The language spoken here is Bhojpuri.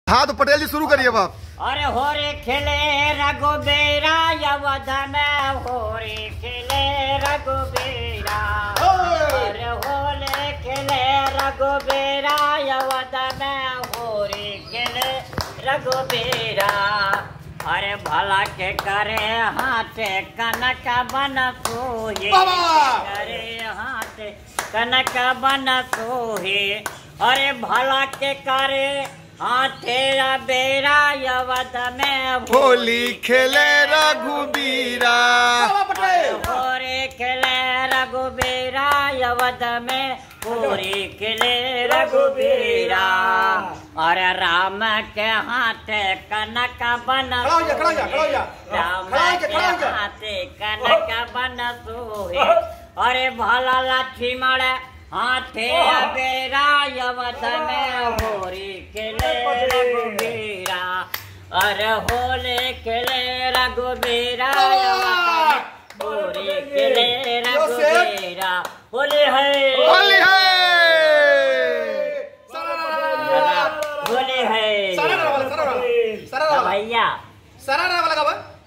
हाँ तो पटेल जी शुरू करिए बाप अरे हो रे खेले रघुबेरा यवध में हो रे खेले रघुबेरा अरे हो रे खेले रघुबेरा यवध में हो रे खेले रघुबेरा अरे भला के करे हाथे कनक बन सोहे करे हाथे कनक बन सोहे अरे भला के करे हाथे बेरा यवद में होली खेले रघुबीरा होरे खेले रघुबीरा यवद में पूरी खेले रघुबीरा अरे राम के हाथे कनक बन खड़ा हो जा, खड़ा हो जा, खड़ा हो जा। राम खड़ा हो जा, के खड़ा हो जा। हाथे कनक बन सोहे अरे भला लक्ष्मण हाथे बेरा यवद में होरी खेले रघुबीरा अरे होले खेले रघुबीरा यवद में होरी खेले रघुबीरा होले है होली है होले है सारा वाला सारा वाला सारा हाँ वाला भैया सारा वाला का बा